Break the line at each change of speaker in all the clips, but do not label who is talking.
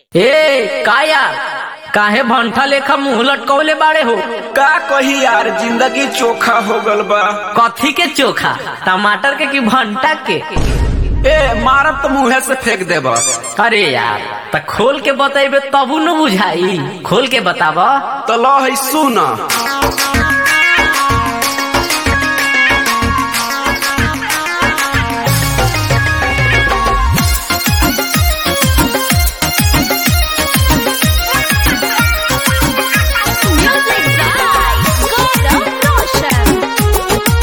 ए काया काहे भंठा लेखा मुंह लटकवले बाड़े हो
का कही यार जिंदगी चोखा हो गल बा
कथी के चोखा टमाटर के कि भंटा के
ए मारब तो मुंहे से फेंक देब
अरे यार त खोल के बतेबे तबू न बुझाई खोल के बताब
तो लो है सुन
Music by Gaurav Roshan.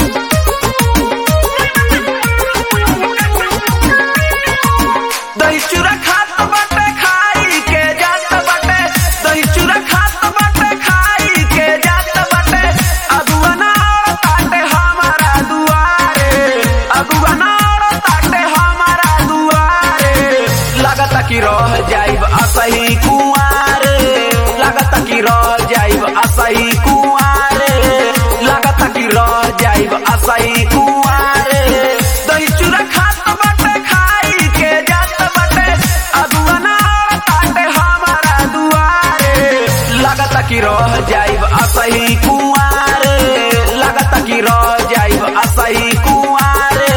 दही चूरा खात बाटे खाई के जात बाटे दही चूरा खात बाटे खाई के जात बाटे अगुआ नाड़ ताटे हमारा दुआरे अगुआ नाड़ ताटे हमारा दुआरे लगता कि रह जाइब असही कुआरे लगता कि रह जाइब असही कुआरे लगता कि रह जाइब असही कुआरे दही चूरा खात बाटे खाई के जात बाटे अगुआ नाड़ ताटे हमारा दुआरे लगता कि रह जाइब असही कुआरे लगता कि रह जाइब असही कुआरे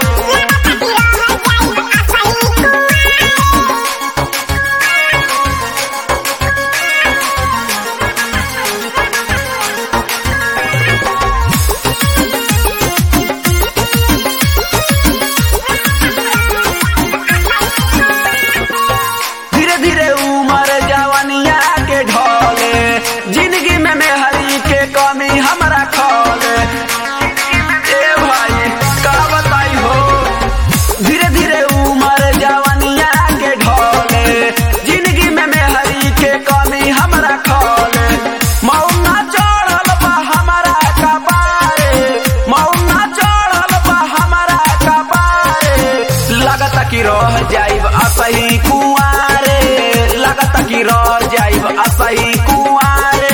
धीरे धीरे उमर जवानिया के ढोले जिंदगी में मेहरी के कमी हमरा खोले ए भाई का बताई हो धीरे धीरे उमर जवानिया के ढोले जिंदगी में मेहरी के कमी हमरा खोले मौना चढ़ल बा हमरा कपारे मौना चढ़ल बा हमरा कपारे लगता कि रह जाइब असही कुआरे लगता कि रह जाइब असही कुआरे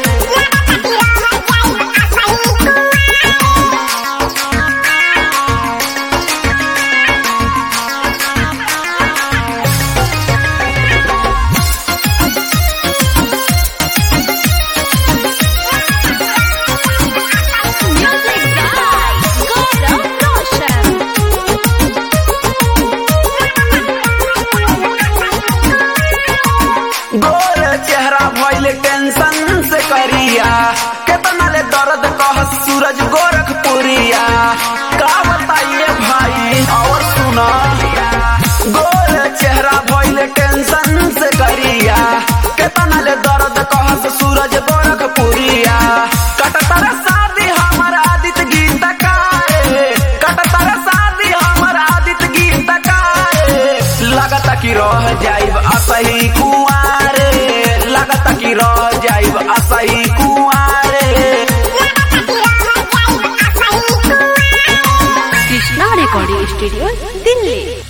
Music by Gaurav Roshan.
गोर चेहरा भइल टेंशन से करिया केतना ले दर्द कह सूरज गोरखपुरिया का बताइए भाई और सुना गोर चेहरा भइल टेंशन से करिया केतना ले दर्द कह सूरज गोरखपुरिया कटतर शादी हमर आदित्य गीत काए कटतर शादी हमर आदित्य गीत काए लगता कि रह जाइब असही कुआरे लगता कि रह जाइब असही कुआरे
Krishna Recording Studio, Delhi.